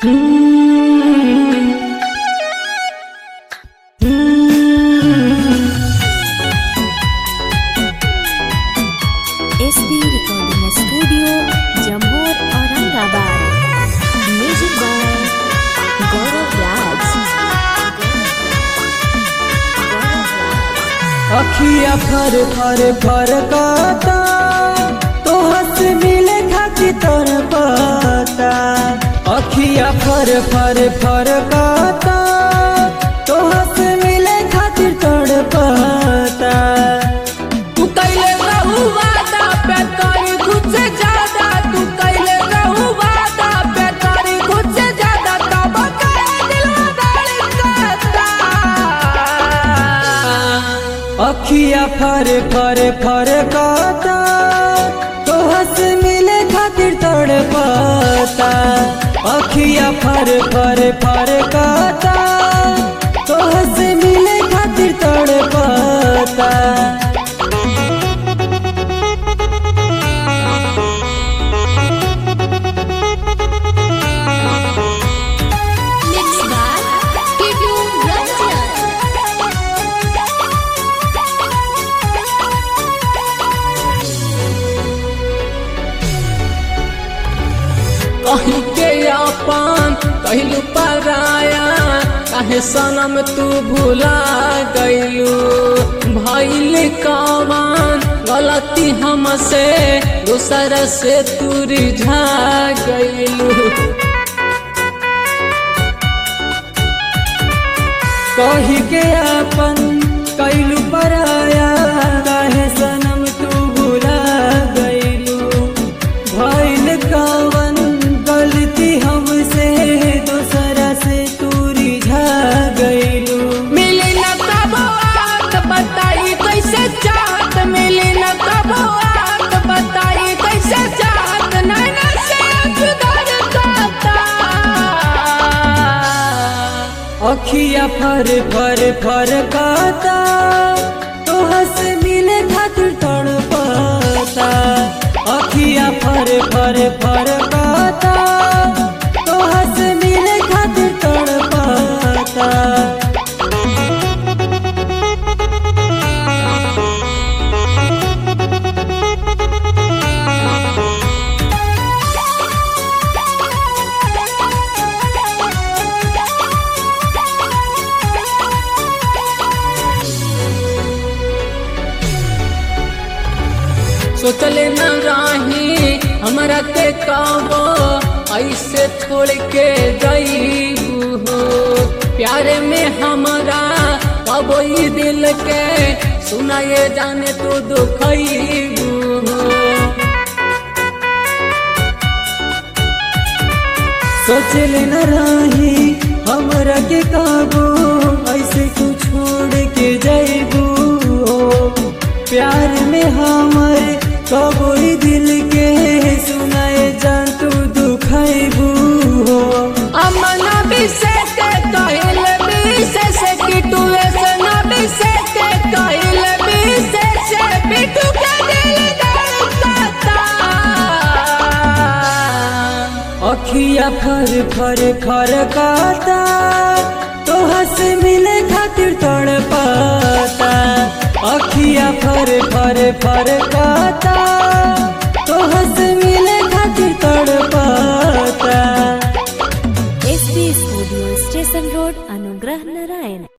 SB recording studio Jammu Aurangabad music by Gaurav Raj अखिया फर फर फर काता तो हंस मिले खाती तोर पता अखिया फर फर फर काता तो हंस मिले खातिर तोर पता तू कैले रहू वादा पे करी खुद से ज्यादा तू कैले रहू वादा पे करी खुद से ज्यादा तब करे दिलवा धड़कता अखिया फर फर फर काता तो हंस मिले खातिर तोड़ पाता अखिया फर फर फर काता तो हंस मिले खातिर तोड़ पाता मिक्स बाय टीटू रंजन कहीं के अपन कहलू पराया काहे सनम तू भुला गईलू भइल कवन गलती हमसे दूसर से तू रिझा गईलू कही के अपन कैलू पराया काहे सनम तू भुला गईलू भइल कवन गलती हमसे दूसरा से तू रिझा गईलू मिली न कबो आत बताई कैसे चाहत मिली न कबो आत बताई कैसे चाहत नैना से अजगर काता अखिया फर फर फर काता तो हंस मिले खातिर तड़ पाता अखिया फर फर फर काता तो हंस मिले खातिर तड़ पाता सोचले न रही हमरा के कबो ऐसे छोड़ के गईबू हो प्यारे में हमरा कबो ई दिल के सुनाए जाने तू दुखईबू हो सोचल न रही हमरा के काबू ऐसे तू छोड़ के जैबू प्यार में हमर कबोई दिल के सुनाए जान तू दुखैबू हो अमन विशेष कहल विशेष किटू से न विशेष कहल विशेष बिटू के दिल धड़कता अखिया फर फर फर काता तो हंस मिले खातिर तड़ पाता अखिया फर फर फर काता तो हंस मिले खातिर तड़ पाता एसबी स्टूडियो स्टेशन रोड अनुग्रह नारायण